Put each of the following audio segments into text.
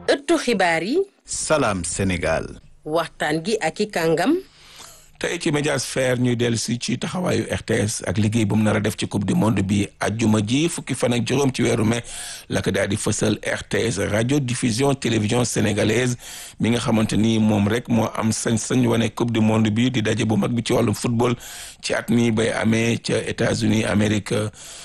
ëttu xibaar yi Salam Sénégal. waxtaan gi ak i kàngam tey ci médiasphère ñuy dellu si ci taxawaayu RTS ak liggéey bu mu nar a def ci coupe du monde bi ajjuma ji fukki fan ak juróom ci weeru mai la ko daal di fësal RTS radio diffusion télévision sénégalaise mi nga xamante ni moom rek moo am sañ-sañ wane coupe du monde bi di daje bu mag bi ci wàllum football ci at mi bay amee ca États-Unis Amérique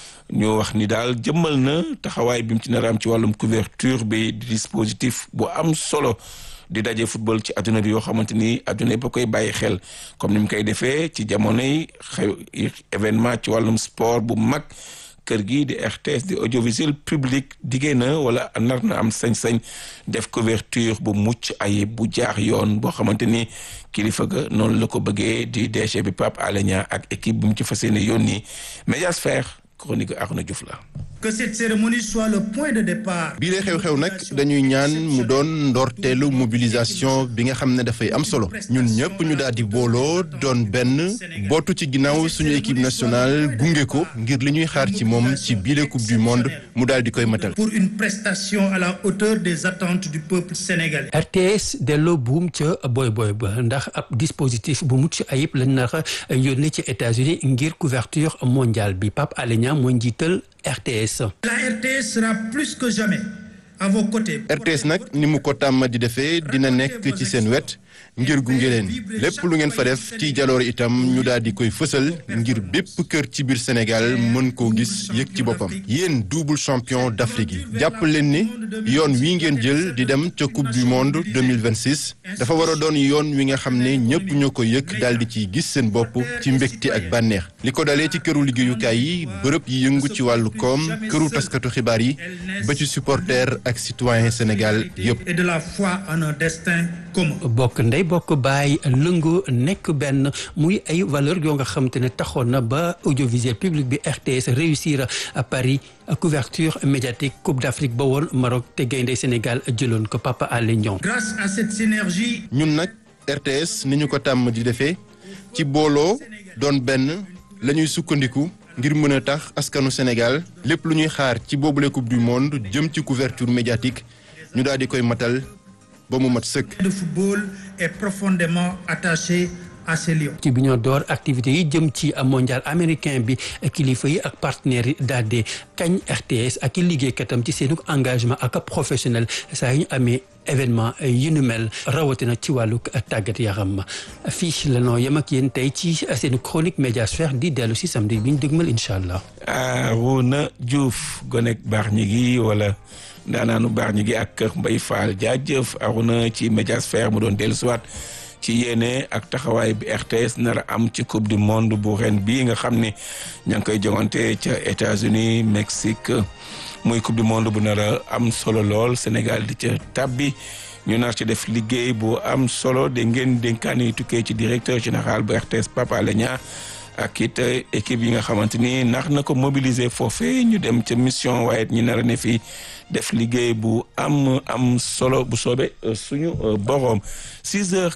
ñu wax ni daal jëmmal na taxawaay bi mu ci nar a am ci wàllum couverture bi di dispositif bu am solo. di daje football ci adduna bi yoo xamante ni adduna ba koy bàyyi xel comme ni mu koy defee ci jamonoy xew événement ci wàllum sport bu mag kër gi di RTS di audiovisuel public diggée na wala nar na am sañ-sañ def couverture bu mucc ayib bu jaax yoon boo xamante ni kilifa ga noonu la ko bëggee di DG bi Pape Alé Niang ak équipe bi mu ci fas yéene yónni Médiasphère chronique Arnaud Diouf la que cette cérémonie soit le point de départ. bii lay xew-xew nag dañuy ñaan mu doon ndorteelu mobilisation bi nga xam ne dafay am solo ñun ñëpp ñu daal di booloo doon benn bootu ci ginnaaw suñu équipe nationale gunge ko ngir li ñuy xaar ci moom ci biile coupe du monde mu daal di koy matal. pour une prestation à la hauteur des attentes du peuple sénégalais. RTS delloo buum ca boy boy ba ndax ab dispositif bu mucc ayib lañ nar a yónnee ci États-Unis ngir couverture mondiale bi Pape Alé Niang mooy njiital RTS. La RTS sera plus que jamais à vos côtés. RTS nag ni mu ko tàmm di defee dina nekk ci seen wet ngir gunge leen lépp lu ngeen fa def ci jaloor itam ñu daal di koy fësal ngir bépp kër ci biir Sénégal mën koo gis yëg ci boppam. yéen double champion d'Afrique yi jàpp leen ni yoon wi ngeen jël di dem ca coupe du monde 2026 dafa war a doon yoon wi nga xam ne ñëpp ñoo ko yëg daal di ciy gis seen bopp ci mbégte ak bànneex li ko dalee ci këru liggéeyukaay yi bërëb yi yëngu ci wàllu koom këru taskatu xibaar yi ba ci supporter ak citoyen Sénégal yëpp. et de la foi en un destin commun. bokk ndey bokk baay lëngoo nekk benn muy ay valeur yoo nga xam te ne taxoon na ba audiovisuel public bi RTS réussir à Paris couverture médiatique Coupe d'Afrique ba woon Maroc te gaynde Sénégal jëloon ko Papa Alé Niang grâce à cette synergie. ñun nag RTS ni ñu ko tàmm di defee ci booloo doon benn la ñuy sukkandiku ngir mën a tax askanu Sénégal lépp lu ñuy xaar ci boobule coupe du monde jëm ci couverture médiatique ñu daal di koy matal ba mu mat sëkk. Le football est profondément attaché à ces lions. ci bi ñoo door activités yi jëm ci mondial américain bi kilifa yi ak partenaires yi daal di kañ RTS ak i liggéeykatam ci seenu engagement ak professionnel saa yu ñu amee événement yu nu mel rawatina ci wàllu tàggat yaram fii la noo yem ak yéen tey ci seenu chronique médiasphère di dellu si samedi bi ñu dëgmal incha allah. Arouna Diouf gonek baax ñi gi wala ndaanaanu baax ñi gi ak kër Mbay Fall jaajëf Arouna ci médiasphère mu doon dellu siwaat ci yéene ak taxawaay bi RTS nar a am ci coupe du monde bu ren bii nga xam ne ña ngi koy jongante ca États-Unis Mexique muy coupe du monde bu nar a am solo lool Sénégal di ca tabbi ñu nar ci def liggéey bu am solo de ngeen dénkaane yi tukkee ci directeur général bu RTS Papa Alé Niang ak it équipe yi nga xamante ni nax na ko mobiliser foofee ñu dem ca mission waaye ñu nar a ne fii def liggéey bu am am solo bu soobee suñu boroom 6 heures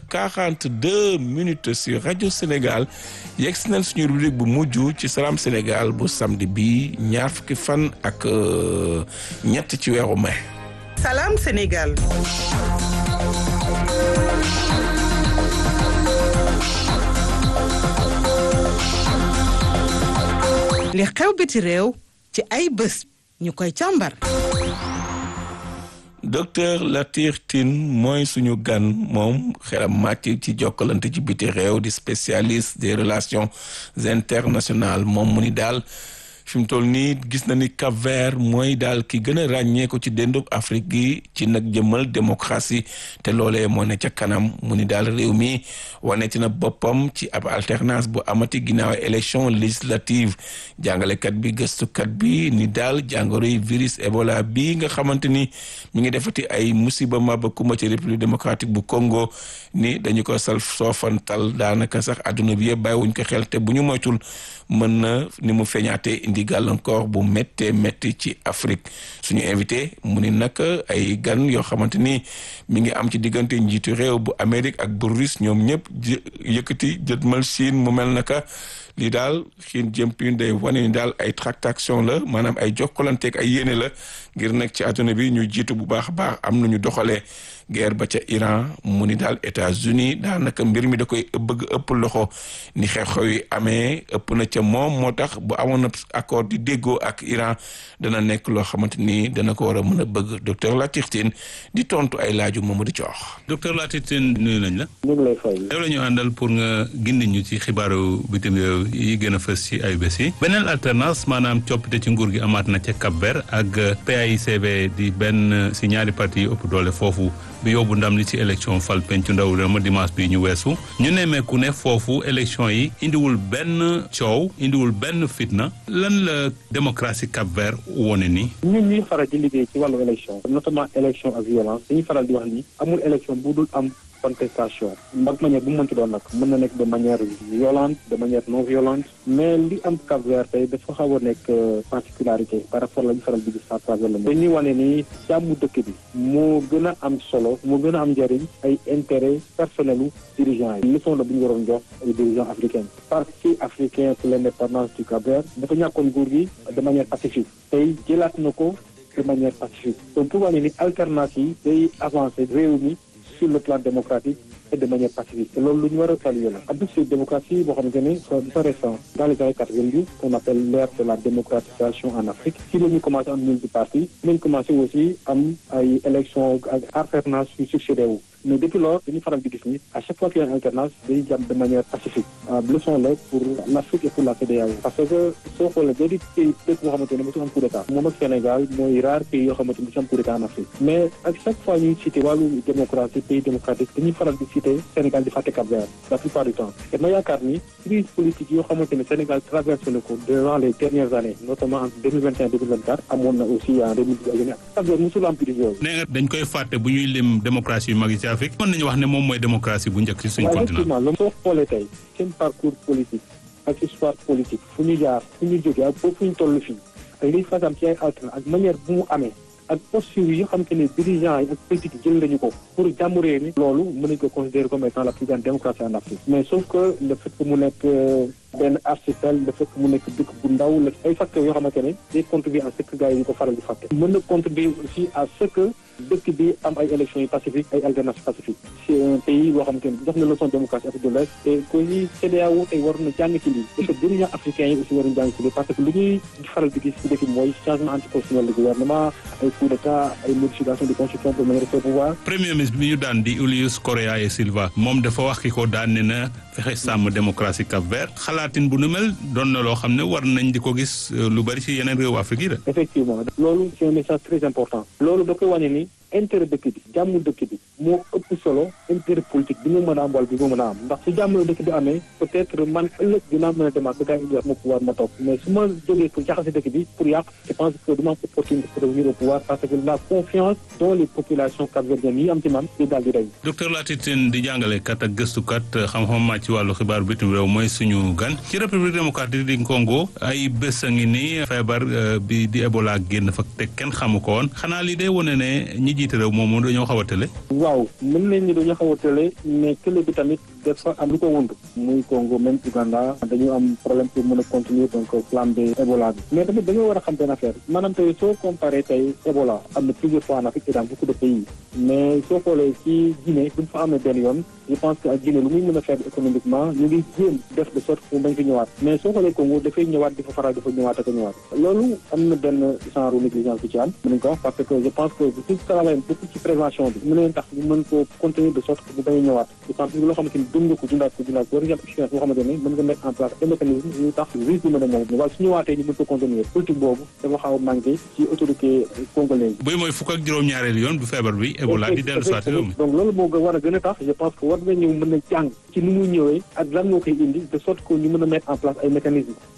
42 minutes sur rajo Sénégal yegg si nañ suñu rubrique bu mujj ci Salam Sénégal bu samedi bi ñaar fukki fan ak ñett ci weeru mai. Salam Sénégal. li xew biti réew ci ay bés ñu koy càmbar. docteur Latir Tine mooy suñu gan moom xelam màcc ci jokkalante ci biti réew di spécialiste des relations internationales moom mu ni daal fi mu toll nii gis na ni Cap-Vert mooy daal ki gën a ràññee ko ci déndub Afrique gi ci nag jëmmal démocratie te loolee moo ne ca kanam mu ni daal réew mi waneti na boppam ci ab alternance bu amati ginnaaw élection législative jàngalekat bi gëstukat bi ni daal jàngoro yi virus Ebola bi nga xamante ni mi ngi defati ay musiba maba kuma ci république démocratique bu Congo ni dañu ko sal soofantal daanaka sax adduna bi yëpp bàyyiwuñ ko xel te bu ñu moytul mën na ni mu feeñaatee indi gàllankoor bu méttee métti ci Afrique suñu invité mu ni nag ay gan yoo xamante ni mi ngi am ci diggante njiitu réew bu Amérique ak bu Russe ñoom ñëpp yëkkati jëtmal Chine mu mel naka lii daal Xi Jinping day wane ni daal ay tractation la maanaam ay jokkalanteeg ay yéene la ngir nekk ci àdduna bi ñu jiitu bu baax a baax am na ñu doxalee guerre ba ca Iran mu ni daal États-Unis daanaka mbir mi da koy bëgg ëpp loxo ni xew-xew yi amee ëpp na ca moom moo tax bu amoon na accord di déggoo ak Iran dana nekk loo xamante ni dana ko war a mën a bëgg docteur Latif Tine di tontu ay laaju Mamadou Thior. docteur Latif Tine nuyu nañ la. ñu ngi lay fay. yow la ñu àndal pour nga gindi ñu ci xibaaru bitim réew yi gën a fës ci ay bés yi. beneen alternance maanaam coppite ci nguur gi amaat na ca Cap-Vert ak PAICB di benn si ñaari parti yi ëpp doole foofu. bi yóbbu ndam li ci élection fal pencu ndaw réew ma dimanche bi ñu weesu ñu nemmeeku ne foofu élection yi indiwul benn coow indiwul benn fitna lan la démocratie Cap-Vert wone ni ñun ñuy faral di liggéey ci wàllu élection notamment élection ak violence dañuy faral di wax ni amul élection bu dul am contestation mbag manière bu mu mënti doon nag mën na nekk de manière violente de manière non violente mais li am Cap-Vert tey dafa xaw a nekk particularité par rapport la ñu faral di gis à travers le monde dañuy wane ni jàmmu dëkk bi moo gën a am solo moo gën a am njëriñ ay intérêt personnel u dirigeants yi leçon la bu ñu waroon jox ay dirigeants africains parti africain pour l'indépendance du Cap-Vert dafa ñàkkoon nguur gi de manière pacifique tey jëlaat na ko de manière pacifique donc pour wane ni alternative day avancer réew mi sur le plan démocratique et de manière pacifique te loolu lu ñu war a saluer la ab si démocratie boo xamante ne dafa récent dans les années quatre-vingt-dix qu'on appelle l'ère de la démocratisation en Afrique si la ñu commencé am multiparti nañ commencé aussi am ay élections ak alternance yu succédé wu mais depuis lors dañuy faral di gis ni à chaque fois qu'il y a une alternance day jàmm de manière pacifique leçon la pour l'Afrique et pour la CEDEAO parce que soo xoolee da di pays dëkk boo xamante ne mosu am coup d'état moom ak Sénégal mooy rare pays yoo xamante ne mosu am coup d'état en Afrique mais ak chaque fois ñuy cité wàllu démocratie pays démocratique dañuy faral di cité Sénégal di fàtte Cap-Vert la plupart du temps te ma yaakaar ni crise politique yoo xamante ne Sénégal traversé na ko durant les dernières années notamment en 2021 2024 amoon na aussi en 2010 ak Cap-Vert mosul am crise yooyu nee nga dañ koy fàtte bu ñuy lim démocratie yu mag yi ci Afrique mën nañu wax ne moom mooy démocratie bu njëkk ci suñu continent effectivement loolu soo xoolee tey seen parcours politique ak histoire politique fu ñu jaar fu ñu jógee ak boobu fu ñu toll fii ak liy fasam ci ay alternance ak manière bu mu amee ak posture yi xam te ne dirigeants yi ak politique jël nañu ko pour jàmm réew mi loolu mën nañu ko considérer comme étant la plus grande démocratie en Afrique mais sauf que le fait que mu nekk benn archipel le fait que mu nekk dëkk bu ndaw la ay facteurs yoo xamante ne day contribuer à ce que gars yi ko faral di fàtte mën na contribuer aussi à ce que dëkk bi am ay élections yi pacifiques ay alternances pacifiques c'est un pays boo xamante ne jox na leçon démocratie Afrique de l'Est et que ñi CEDEAO tey war na jàng ci lii et que dirigeants africains yi aussi war nañu jàng ci lii parce que lu ñuy faral di gis ci dëkk bi mooy changement anticonstitutionnel du gouvernement ay coup d'état ay modification de constitution pour mën a rester au pouvoir premier ministre bi ñu daan di Julius Correa e Silva moom dafa wax ki ko daan ne na fexe sàmm démocratie Cap-Vert xalaatin bu nu mel doon na loo xam ne war nañ di ko gis lu bari ci yeneen réewu Afrique yi de effectivement loolu c'est un message très important loolu da koy wane ni intérêt dëkk bi jàmm dëkk bi moo ëpp solo intérêt politique bi mu mën a am wala bi mu mën a am ndax su jàmm dëkk bi amee peut-être man ëllëg dinaa mën a demaat ba gars yi ma pouvoir ma toog mais su ma jógee pour jaxase dëkk bi pour yàq je pense que duma am opportunité pour revenir au pouvoir parce que la confiance dont les populations capverdiennes yi am ci man di daal di rey docteur Latif Tine di jàngalekat ak gëstukat xam-xam màcc ci wàllu xibaar bitim réew mooy suñu gan ci république démocratique du Congo ay bés a ngi nii feebar bi di Ebola génn fa te kenn xamu ko woon xanaa li day wane ne ñi jiite réew moom dañoo xaw a tële waaw mën nañ ni dañoo xaw a tële mais tële bi tamit dafa am lu ko wund muy Congo même Uganda dañu am problème pour mën a continuer donc plan de Ebola bi mais tamit dañoo war a xam benn affaire maanaam tey soo comparé tey Ebola am na plusieurs fois en Afrique et dans beaucoup de pays mais soo xoolee ci Guinée bu ñu fa amee benn yoon je pense que ak Guinée lu muy mën a faire économiquement ñu ngi jéem def de sorte que mu bañ fi ñëwaat mais soo xoolee Congo dafay ñëwaat di fa faral dafa ñëwaat ak a ñëwaat loolu am na benn genre négligence bu ci am mën nañ ko wax parce que je pense que suñ travail beaucoup ci prévention bi mën nañ tax ñu mën ko contenir de sorte que bu bañ a ñëwaat d'autant plus loo xamante ni dund nga ko dundaat ko dundaat ko war nga am expérience boo xamante ne mën nga mettre en place des mécanismes yu tax risque bi mën a ñëw waaye su ñëwaatee ñu mën ko contenir politique boobu dafa xaw a manqué ci autorité congolaise buy mooy fukk ak juróom-ñaareelu yoon bu feebar bi Ebola di dellu soit réew mi donc loolu moo war a gën a tax je pense que war nga ñëw mën a jàng ci ni muy ñëwee ak lan moo koy indi de sorte que ñu mën a mettre en place ay mécanismes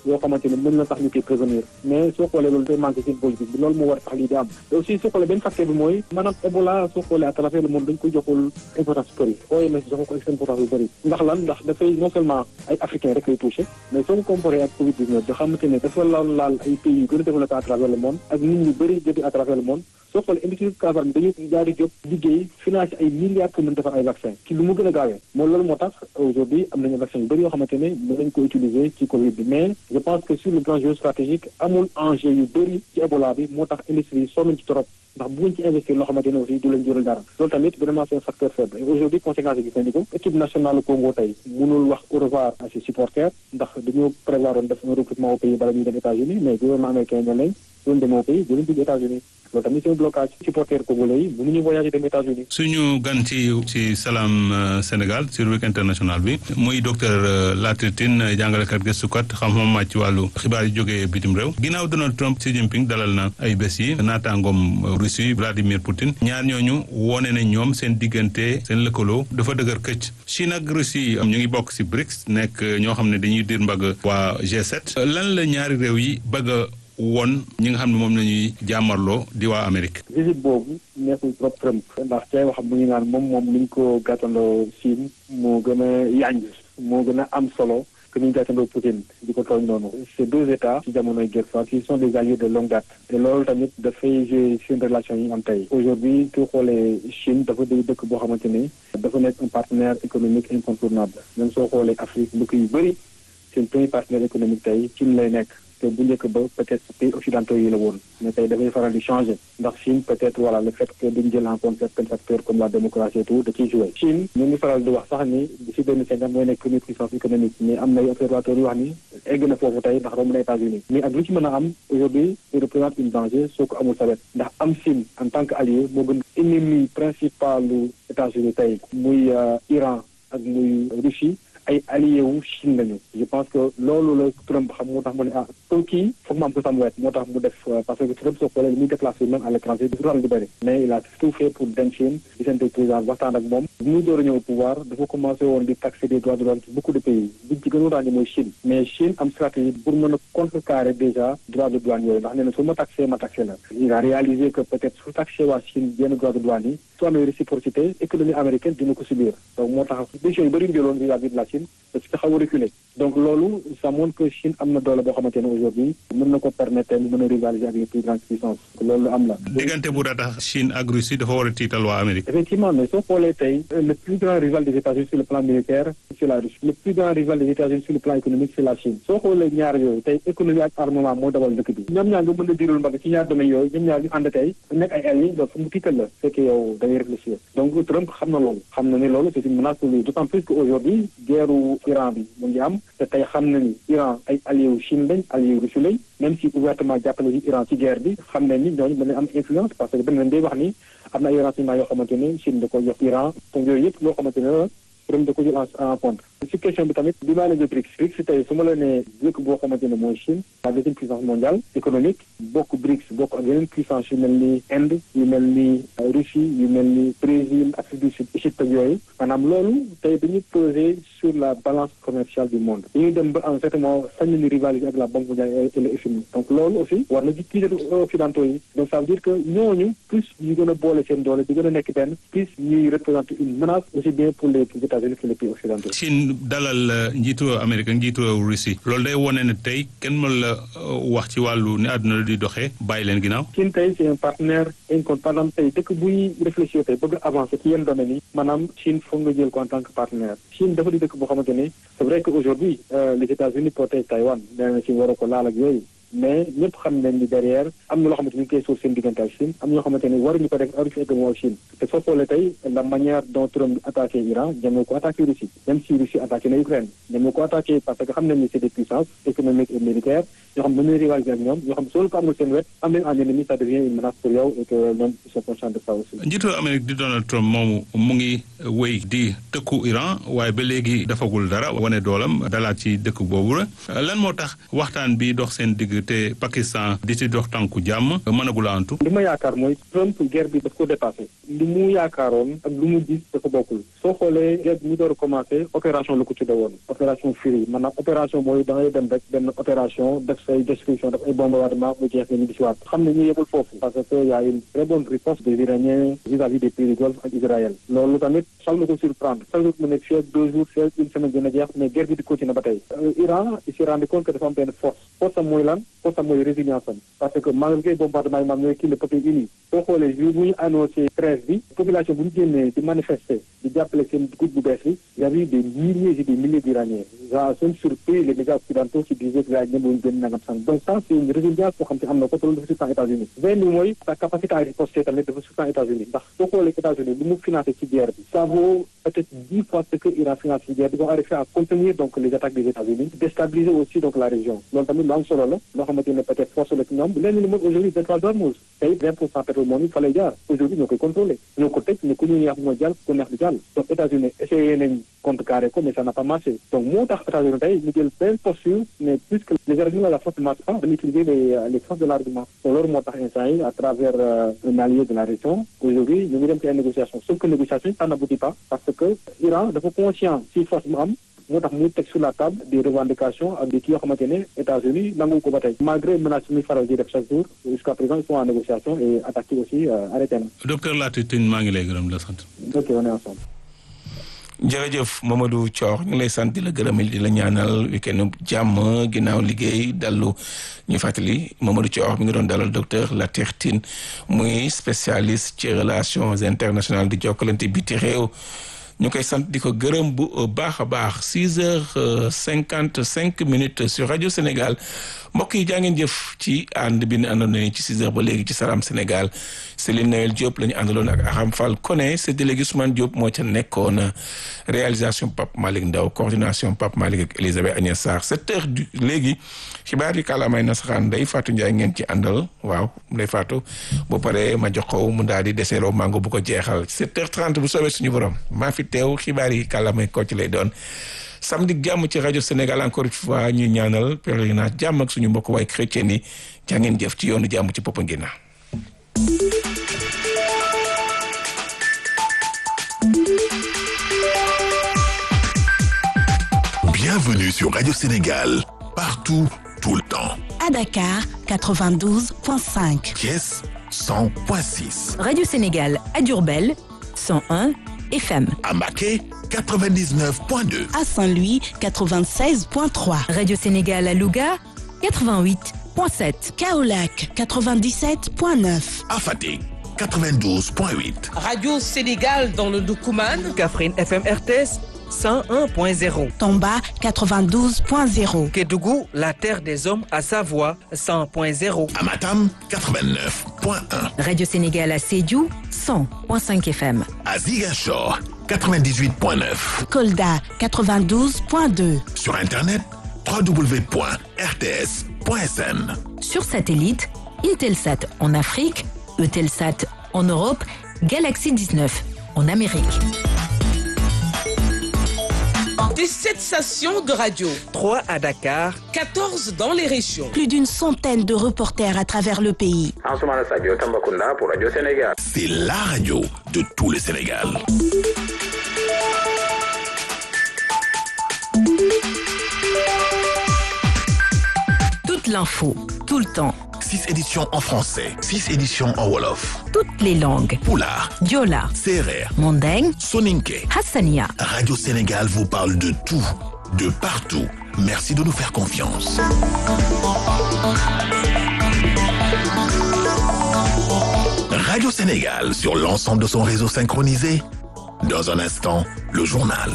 yoo xamante ne mën na tax ñu koy prévenir mais soo xoolee loolu day manqué seen politique bi loolu moo war tax lii di am te aussi soo xoolee benn facteur bi mooy maanaam Ebola soo xoolee à travers le monde dañ ko joxul importance bu bëri OMS joxu ko importance bu bëri ndax lan ndax dafay non seulement ay africains rek lay touché mais soo ko comparé ak Covid 19 nga xamante ne dafa laal laal ay pays yu gën a développé à travers le monde ak nit ñu bëri jóge à travers le monde soo xoolee industrie Casamance bi dañu daal di jóg liggéey financé ay milliards pour mën defar ay vaccin ci lu mu gën a gaawee moom loolu moo tax aujourd'hui am nañu vaccin yu bëri yoo xamante ne mën nañu ko utiliser ci Covid bi mais je pense que sur le plan géostratégique amul enjeu yu bëri ci Ebola bi moo tax industrie yi sonn ci trop ndax bëgguñ ci investir loo xamante ne aussi du leen jural dara loolu tamit vraiment c'est un facteur faible et aujourd'hui conséquence yi gis nañu ko équipe nationale Congo tey mënul wax au revoir à ses supporters ndax dañoo prévoir woon def un recrutement au pays bala ñuy dem États-Unis mais gouvernement américain ñoo nañ doon dem au pays dinañ dugg États-Unis loolu tamit c'est un blocage supporters congolais yi mënuñu voyager dem États-Unis suñu gan ci ci Salam Sénégal sur Week international bi muy docteur Latir Tine jàngalekat gëstukat xam-xam màcc ci wàllu xibaar yi jógee bitim réew ginnaaw Donald Trump Xi Jinping dalal na ay bés yi naataangoom Russie Vladimir Poutine ñaar ñooñu wone ne ñoom seen diggante seen lëkkaloo dafa dëgër këcc Chine ak Russie ñu ngi bokk ci BRICS nekk ñoo xam ne dañuy dir mbagg waa G7 lan la ñaari réew yi bëgg a woon ñi nga xam ne moom la ñuy jàmmarloo di waa Amérique. visite boobu nekkul trop Trump ndax cay wax mu ngi naan moom moom ni ñu ko gàttandoo Chine moo gën a yànj moo gën a am solo que ni ñu gàttandoo Poutine di ko tooñ noonu ces deux états ci jamonoy guerre froide qui sont des alliés de longue date te loolu tamit dafay jouer seen relation yi am tey aujourd'hui ku xoolee Chine dafa day dëkk boo xamante ni dafa nekk un partenaire économique incontournable même soo xoolee Afrique dëkk yu bëri seen premier partenaire économique tey Chine lay nekk te bu njëkk ba peut-être pays occidentaux yi la woon mais tey dafay faral di changer ndax Chine peut-être voilà le fait que duñ jël en compte certains facteurs comme la démocratie et tout da ciy joué Chine ñu ngi faral di wax sax ni d'ici deux mille cinquante mooy nekk première puissance économique mais am na ay observateurs yu wax ni egg na foofu tey ndax romb na États-Unis mais ak lu ci mën a am aujourd'hui il représente une danger soo ko amul sa wet ndax am Chine en tant que allié moo gën ennemi principal lu États-Unis tey muy Iran ak muy Russie ay allié wu Chine lañu je pense que loolu la Trump xam moo tax mu ne ah comme kii foog ma am ko sam wet moo tax mu def parce que Trump soo xoolee li muy déplacé même à l'étranger du faral di bëri mais il a tout fait pour dem Chine gisante président waxtaan ak moom bu muy door a ñëw au pouvoir dafa commencé woon di taxer des droits de l'homme beaucoup de pays biñ ci gënoon ràññee mooy Chine mais Chine am stratégie pour mën a contrecarrer déjà droit de douane yooyu ndax nee na su ma taxé ma taxé la il a réalisé que peut-être su taxé waa Chine yenn droit de douane yi su amee réciprocité économie américaine dina ko subir donc moo tax décision yu bëri jëloon vis-à-vis de la Chine parce que xaw a reculé donc loolu ça montre que Chine am na doole boo xamante ne aujourd'hui mën na ko permettre mu mën a rivaliser ak les plus grandes puissances loolu am la. diggante bu daa tax Chine ak Russie dafa war a tiital waa Amérique. effectivement mais soo xoolee tey le plus grand rival des États-Unis sur le plan militaire c'est la Russie le plus grand rival des États-Unis sur le plan économique c'est la Chine soo xoolee ñaar yooyu tey économie ak armement moo dawal dëkk bi ñoom ñaar nga mën a diral mbagg ci ñaar domaines yooyu ñoom ñaar ñu ànd tey nekk ay alliés donc mu tiital la fekk yow da ngay réfléchir donc Trump xam na loolu xam na ni loolu c'est une menace pour lui d'autant plus que aujourd'hui guerre Iran bi mu ngi am te tey xam na ni Iran ay alliés wu Chine lañ alliés wu Russie lañ même si ouvertement jàppale ci Iran ci guerre bi xam nañ ni ñooñu mën nañ am influence parce que beneen day wax ni am na ay renseignements yoo xamante ne Chine da ko jox Iran donc yooyu yëpp loo xamante ne la Trump da ko jël en compte ci question bi tamit bi maa leen di BRICS BRICS tey su ma la nee dëkk boo xamante ne mooy Chine la deuxième puissance mondiale économique bokk BRICS bokk ak yeneen puissance yu mel ni Inde yu mel ni Russie yu mel ni Brésil Afrique du Sud Égypte ak yooyu maanaam loolu tey dañuy peser sur la balance commerciale du monde dañuy dem ba en fait moo sañ ni rivaliser ak la Banque mondiale et le FMI donc loolu aussi war na ci tiital occidentaux yi donc ça veut dire que ñooñu plus ñu gën a boole seen doole di gën a nekk benn plus ñuy représenter une menace aussi bien pour les États-Unis que les pays occidentaux Chine dalal njiitu Amérique ak njiitu Russie loolu day wone ne tey kenn mën la wax ci wàllu ni àdduna di doxee bàyyi leen ginnaaw. Chine tey c'est un partenaire incontestable tey dëkk buy réfléchir tey bëgg avancer ci yenn domaines yi maanaam Chine foog nga jël ko en tant que partenaire Chine dafa di dëkk boo xamante ne c'est vrai que aujourd'hui les États-Unis protègent Taïwan nee na Chine waroo ko laal ak yooyu mais ñëpp xam nañ ni derrière am na loo xamante ni ñu koy suuf seen diggante ak Chine am na ñoo xamante ni waruñu ko def waruñu fi egg moo ak Chine te soo xoolee tey la manière dont Trump attaqué Iran ñoom ko attaqué Russie même si Russie attaqué na Ukraine ñoom ko attaqué parce que xam nañ ni c'est des puissances économiques et militaires ñoo xam ne mën nañu rivaliser ak ñoom ñoo xam soo ko amul seen wet am nañ en ennemi ça devient une menace pour yow et que ñoom ils sont conscients de ça aussi. njiitu Amérique di Donald Trump moomu mu ngi wéy di tëkku Iran waaye ba léegi dafagul dara wane doolam dalaat ci dëkk boobu la lan moo tax waxtaan bi dox seen digg te Pakistan di ci dox tànku jàmm mënagul a antu li ma yaakaar mooy Trump guerre bi daf ko dépassé li mu yaakaaroon ak lu mu gis dafa bokkul soo xoolee guerre bi ñu door a commencé opération la ko tudde woon opération Fury maanaam opération mooy da ngay dem rek benn opération def say destruction def ay bombardement mu jeex nga ñu di si waat xam ne ñu yebul foofu parce que y a une très bonne riposte des Iraniens vis-à-vis des pays du Golfe ak Israël loolu tamit xal na ko surprendre chaque jour mu nekk fii ak deux jours fii ak une semaine dina jeex mais guerre bi di continuer ba tey Iran il s'est rendu compte que dafa am benn force force am mooy lan force am mooy résilience am parce que malgré bombardement yi maam ñooy kii le peuple uni soo xoolee jour bu ñu annoncé trêve bi population bu ñu génnee di manifester di jàppale seen groupe bu bees bi y avait des milliers et des milliers d'Iraniens ça a même surpris les médias occidentaux qui disaient que gars yi ñëpp ñu génn nangam sang donc ça c'est une résilience boo xam te am na ko te loolu dafa surprendre États-Unis benn bi mooy sa capacité à riposter tamit dafa surprendre États-Unis ndax soo xoolee États-Unis lu mu financé ci guerre bi ça vaut peut-être dix fois ce que Iran finance ci guerre bi vont arriver à contenir donc les attaques des États-Unis déstabiliser aussi donc la région loolu tamit lu am solo la loo xamante ne peut-être force la ci ñoom lenn li mooy aujourd'hui pétrole d'Ormuz tey vingt pour cent pétrole moom it fa lay jaar aujourd'hui ñoo koy contrôler ñoo ko tëj ne ku ñu neex mooy jàll ku neex di jàll donc États-Unis essayé nañ contrecarrer ko mais ça n'a pas marché donc moo tax États-Unis tey ñu jël benn posture mais puisque les États-Unis la force ne marche pas dañuy utiliser les les forces de l'argument donc loolu moo tax instant yi à travers un allié de la région aujourd'hui ñu ngi dem ci ay négociations sauf que négociation ça n'aboutit pas parce que Iran dafa conscient si force mu am moo tax muy teg sur la table des revendications ak des kii yoo xamante ne États-Unis nangu ko ba tey malgré menaces yi muy faral di def chaque jour jusqu'à présent ils sont en négociation et attaqué aussi arrêté na. docteur Latir Tine maa ngi lay gërëm la sant. ok on est ensemble. jërëjëf Mamadou Thior ñu ngi lay sant di la gërëm di la ñaanal week-end jàmm ginnaaw liggéey dallu ñu fàttali Mamadou Thior mi ngi doon dalal docteur Latir Tine muy spécialiste ci relations internationales di jokkalante biti réew. ñu koy sant di ko gërëm bu baax a baax six heures cinquante cinq minutes sur rajo Sénégal mbokk yi jaa ngeen jëf ci ànd bi ñu àndoon nañu ci six heures ba léegi ci Salam Sénégal Céline Noël Diop la ñu àndaloon ak Aram Fall Koné c'est délégué Ousmane Diop moo ca nekkoon réalisation Pape Malick Ndaw coordination Pape Malick ak Elisabeth Agnès Sarr sept heures du léegi xibaar yi kàllaamay nasaraan Ndeye Fatou Ndiaye ngeen ci àndal waaw Ndeye Fatou bu paree ma jox ko mu daal di deseeroo mango bu ko jeexal sept heures trente bu soobee suñu borom maa fi teew xibaar yi kàllaamay ko ci lay doon samedi jàmm ci rajo Sénégal encore une fois ñuy ñaanal pèlerinage jàmm ak suñu mbokk waay chrétien yi jaa ngeen jëf ci yoonu jàmm ci Popenguine Bienvenue sur Radio Sénégal, partout, tout le temps. À Dakar, 92.5. Thiès, 100.6. Radio Sénégal à Diourbel, 101 FM. À Maquet, 99.2. À Saint-Louis, 96.3. Radio Sénégal à Louga, 88.7. Kaolac, 97.9. À Fatick, 92.8. Radio Sénégal dans le Doukouman. Kaffrine FM RTS. 101.0. Tomba 92.0. Kédougou, la terre des hommes à Savoie 100.0. Amatam 89.1. Radio Sénégal à Sédhiou 100.5 FM. À Ziguinchor 98.9. Kolda 92.2. Sur internet www.rts.sn. Sur satellite, Intelsat en Afrique, Eutelsat en Europe, Galaxy 19 en Amérique. Des 7 stations de radio. 3 à Dakar. 14 dans les régions. Plus d'une centaine de reporters à travers le pays. pour Radio Sénégal. C'est la radio de tout le Sénégal. Toute l'info, tout le temps. 6 éditions en français, 6 éditions en Wolof. Toutes les langues. Poulard, Diola, Serer, Mandeng, Soninke. Hassania. Radio Sénégal vous parle de tout, de partout. Merci de nous faire confiance. Radio Sénégal sur l'ensemble de son réseau synchronisé. Dans un instant, le journal.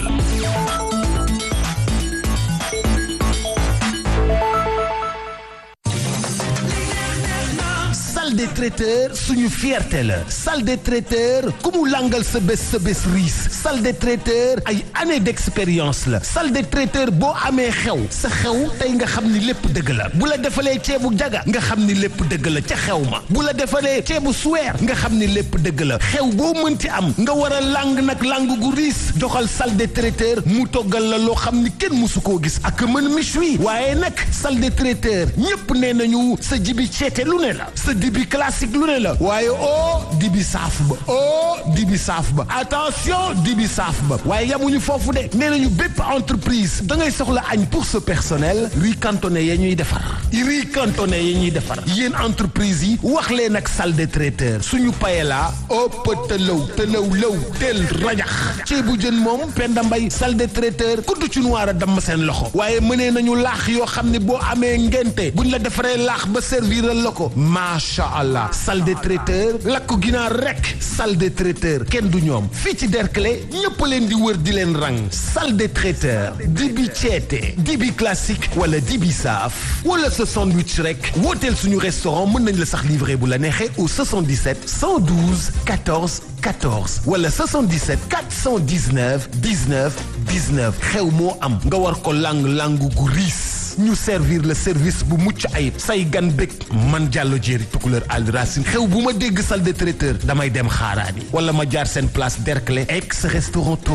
salle des traiteurs suñu fierté la salle des traiteurs ku mu langal sa bés sa bés riis salle des traiteurs ay années d'expérience la salle des traiteurs boo amee xew sa xew tey nga xam ni lépp dëgg la bu la defalee ceebu jaga nga xam ni lépp dëgg la ca xew ma bu la defalee ceebu suweer nga xam ni lépp dëgg la xew boo mënti am nga war a lang nag lang gu riis joxal salle des traiteurs mu toggal la loo xam ni kenn musu koo gis ak mën méchoui waaye nag salle des traiteurs ñépp nee nañu sa jibi ceete lu ne la sa dibi classique lu ne la waaye o dibi saaf ba o dibi saaf ba attention dibi saaf ba waaye yamuñu foofu de nee nañu bépp entreprise da ngay soxla añ pour ce personnel riz cantonné ya ñuy defar riz cantonné ya ñuy defar yéen entreprise yi wax leen ak salle des traiteurs suñu paella ëpp tëlaw tëlaw lëw teel rajax ceebu jën moom Penda Mbay salle des traiteurs kudd ci noir a damm seen loxo waaye mënee nañu laax yoo xam ne boo amee ngente buñ la defaree laax ba serviral la ko macha allah salle des traiteurs lakku ginaar rek salle des traiteurs kenn du ñoom fii ci Derklé ñëpp leen di wër di leen rang salle des traiteurs dibi ceete dibi classique wala dibi saaf wala sa sandwich rek wooteel suñu restaurant mën nañ la sax livrer bu la neexee au 77 112 14 14 wala 77 419 19 19 xew moo am nga war ko lang langu gu riis ñu servir le service bu mucc ayib say gan bég man jàllo jéeri tukuleur al racine xew bu ma dégg salle de traiteur damay dem xaaraani wala ma jaar seen place Derklé ex restaurant